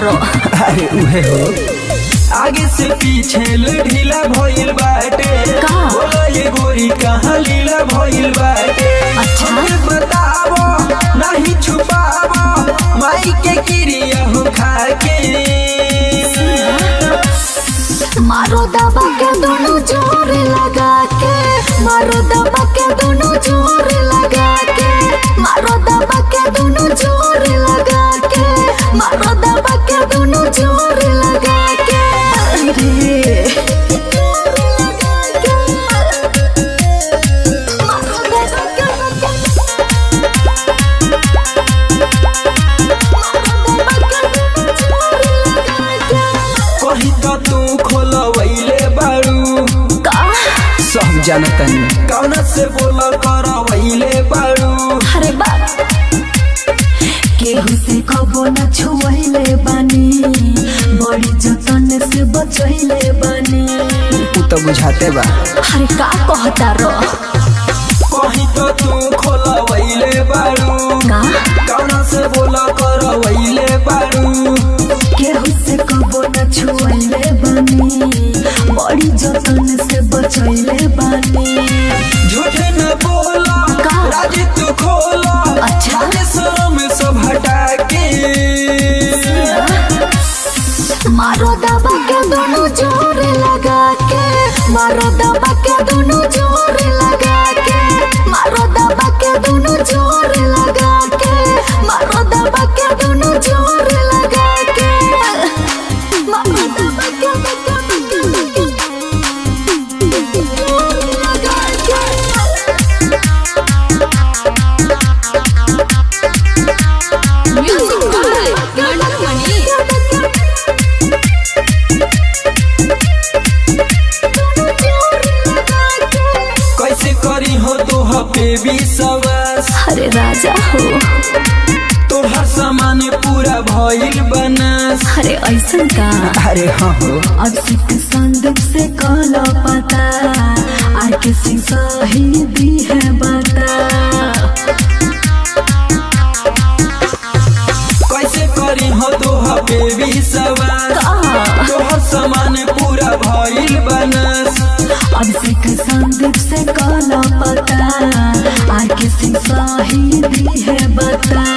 रो अरे उहे हो आगे से पीछे ढीला भइल बाटे का? बोला ये गोरी कहाँ लीला भइल बाटे अच्छा। हमें बतावो नहीं छुपावो माई के क्रिया हो खाके मारो दबा के दोनों जोर लगा के मारो दबा के दोनों जोर लगा के मारो दबा के दोनों जोर लगा के मारो दबा के दोनों जोर लगा के अरे मारो दबा के कहीं तो तू खोलवैले बारू का सब जानतनी कौन से बोल करवैले बारू अरे बाप केहू से कबो न छुआइले बानी बड़ी जतन से बचैले बानी तू तो बुझाते बा अरे का कहता रो कहीं तो तू खोलवैले बारू का कौन से बोल करवैले बारू केहू से कबो न छुआइले बानी बड़ी जतन से बचैले बानी झूठ न बोला का? राजी तू खोला अच्छा। आगे शर्म सब हटा के मारो दबा के दोनों जोर लगा के मारो दबा के दोनों जोर लगा के मारो दबा के दोनों जोर लगा के मारो दबा के दोनों जोर लगा के मारो दबा के जोर लगा के म्यूजिक बाय गणक कैसे करी हो तो बेबी सवास अरे राजा हो तोहर सामान पूरा भइल बनास अरे ऐसा का अरे हाँ हो अब सिख संदूक से काला पता आर के सिंह सही दी है बता कैसे करी हो तो बेबी सवास का तोहर सामान पूरा भइल बनास अब सिख संदूक से काला पता आर के सिंह सही दी है बता